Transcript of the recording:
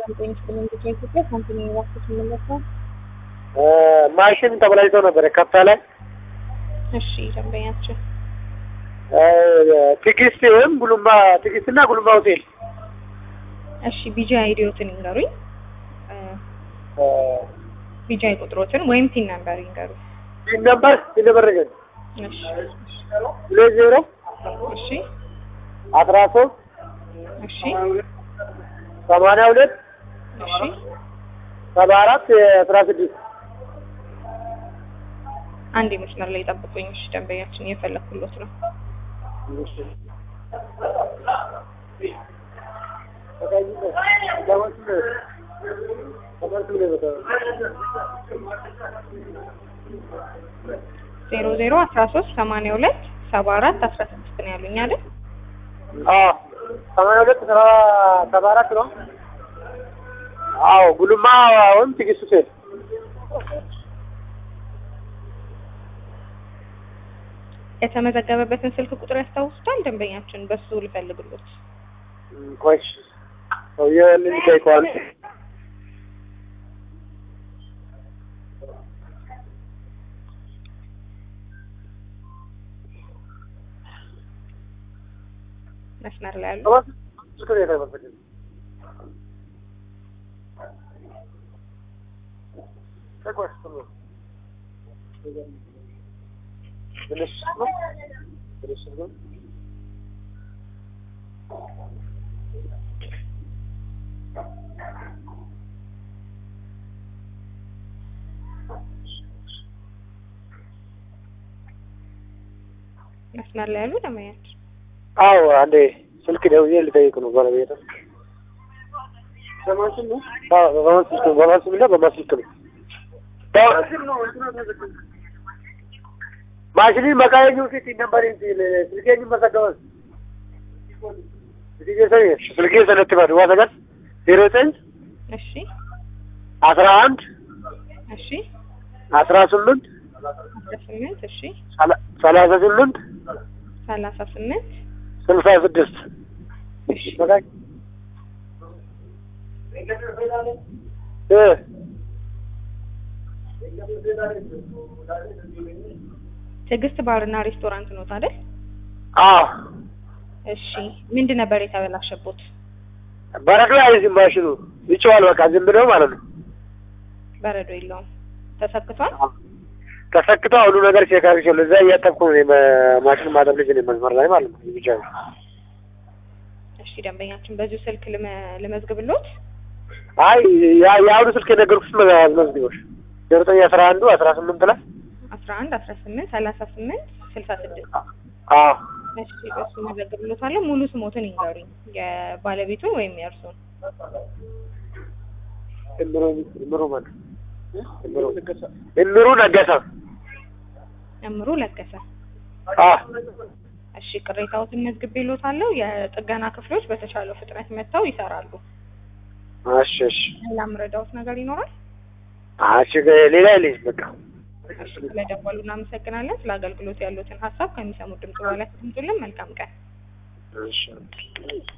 ኢትዮጵያ ካምፓኒ እባክህ የምንለካው ማሽን ተበላሽቶ ነበረ ከፍታ ላይ እሺ ደንበኛችን ትዕግስት ወይም ጉሉማ ትዕግስትና ጉሉማ ሆቴል እሺ ቢጂ አይዲዮትን ይንገሩኝ ቢጂ አይ ቁጥሮትን ወይም ቲን ነምበር ይንገሩኝ ይህ ነበር ይነበረገን እሺ ሁለት ዜሮ እሺ አስራ ሶስት እሺ ሰማንያ ሁለት እሺ ሰባ አራት አስራ ስድስት አንድ መስመር ላይ ጠብቁኝ እሺ ደንበኛችን እየፈለኩሎት ነው ዜሮ ዜሮ አስራ ሶስት ሰማንያ ሁለት ሰባ አራት አስራ ስድስት ነው ያሉኝ አይደል ሰማንያ ሁለት ሰባ አራት ነው። አዎ ጉልማ ወይም ትዕግስት ሆቴል የተመዘገበበትን ስልክ ቁጥር ያስታውሱታል ደንበኛችን በሱ ልፈልግሎት ቆይ ሰውዬው ልንጠይቀዋል። መስመር ላይ ያሉ መስመር ላይ ያሉ ደንበኛችን አዎ አንዴ ስልክ ደውዬ ልጠይቅ ነው ባለቤት በማስል ነው በማስል ነው በማስል ነው በማስል ነው ማሽኒ መቃየኙ ፊት ነበር ስልኬኝ መሰደወል ስልኬ ሰነትባል ዋሰጋት ዜሮ ዘጠኝ እሺ አስራ አንድ እሺ አስራ ስምንት አስራ ስምንት እሺ ሰላሳ ስምንት ሰላሳ ስምንት ስልሳ ስድስት እሺ ትዕግስት ባርና ሬስቶራንት ኖት አይደል? አዎ እሺ ምንድን ነበር የተበላሸቦት? በረዶ አይዝም ማሽኑ ይጨዋል። በቃ ዝም ብለው ማለት ነው። በረዶ የለውም። ተሰክቷል። ተሰክቶ ሁሉ ነገር ቼክ አድርጌዋለሁ። እዛ እያጠብኩ ነው ማሽን ማጠብ ልጅ ነኝ መስመር ላይ ማለት ነው። ብቻ እሺ ደንበኛችን በዚሁ ስልክ ልመ- ልመዝግብሎት። አይ ያ- የአሁኑ ስልክ የነገርኩሽ መዝግቦሽ ዜሮ ዘጠኝ አስራ አንዱ አስራ ስምንት ላይ አስራ አንድ አስራ ስምንት ሰላሳ ስምንት ስልሳ ስድስት አዎ እሺ በሱ መዘግብሎታለሁ። ሙሉ ስሞትን ይንገሩኝ የባለቤቱን ወይም የእርሱን። እምሩ እምሩ ማለት እምሩ እምሩ ነገሰ እምሩ ለገሰ። አዎ እሺ ቅሬታዎትን መዝግቤሎታለሁ። የጥገና ክፍሎች በተቻለው ፍጥነት መጥተው ይሰራሉ። እሺ እሺ ሌላ ምረዳዎት ነገር ይኖራል? እሺ ሌላ የለኝም በቃ እሺ ስለደወሉ እናመሰግናለን። ስለ አገልግሎት ያሉትን ሀሳብ ከሚሰሙት ድምጽ በኋላ ያስቀምጡልን። መልካም ቀን። እሺ